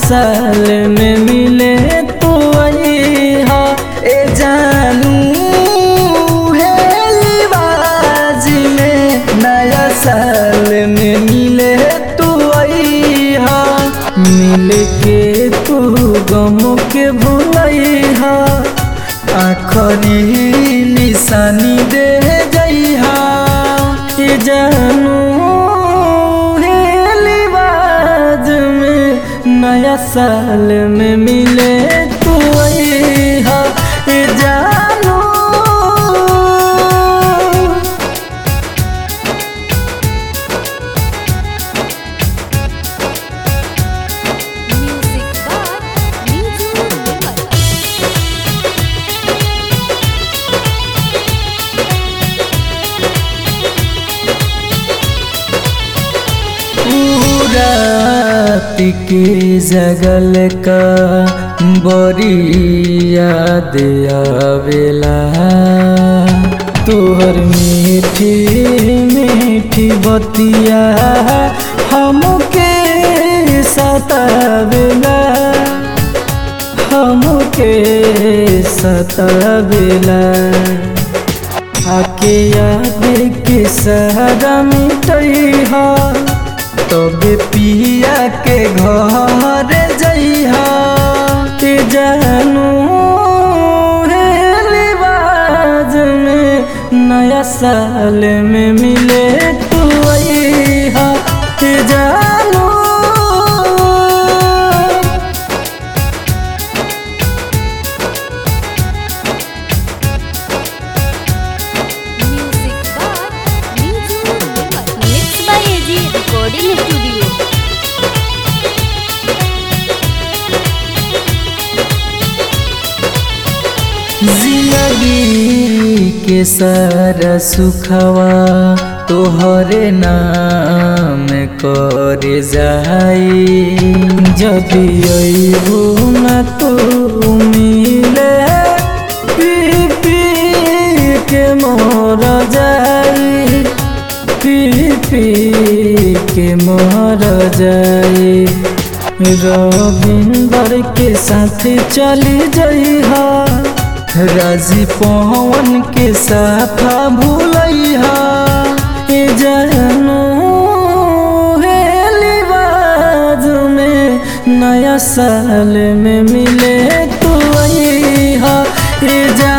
साल में मिले तो हा ए जानू हेलीबाज में नया साल में मिले तू हा मिल के तू गम के भूलैहा आखरी निशानी दे जइहा ए जानू हेलीबाज में नया साल में मिले तू हा ए जानू Music by Niju Nirmal. रात के जगल का बड़ी याद आवेला तोहर मीठी मीठी बतिया हमके सतावेला हमके सतावेला आके याद के सहारा मिटैहा तबे पिया के घर जइहा के जानू हेलीबाज में नया साल में मिले तू हा के जानू Music by Niju Nirmal. Mixed by AG Recording Studio. जिंदगी के सारा सुखवा तोहरे नाम कर जाई जब अबू न तू मिले पी पी के मोर जाई पी पी के मोर जाई रविंदर के साथ चली जइहा राजी पवन के साफा भूलैहा ए जानू हेलीबाज में नया साल में मिले तू हा ए जानू